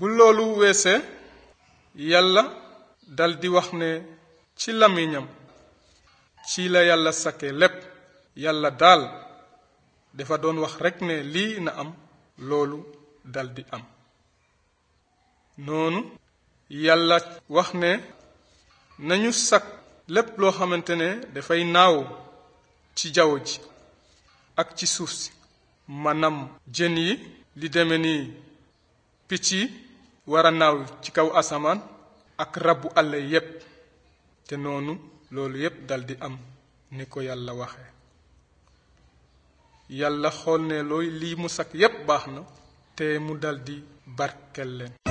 bu loolu weesee yàlla daldi wax ne ci làmmiñam ci la yàlla sakke lépp yàlla daal dafa doon wax rekk ne lii na am loolu daldi am noonu yàlla wax ne nañu sakk lépp loo xamante ne dafay naaw ci jaww ji ak ci suuf si maanaam jën yi li deme ni picc yi war a naaw ci kaw asamaan ak rabu àll yépp te noonu loolu yépp daldi am ni ko yàlla waxe yàlla xool ne looy lii mu sakk yépp baax na te mu daldi barkel leen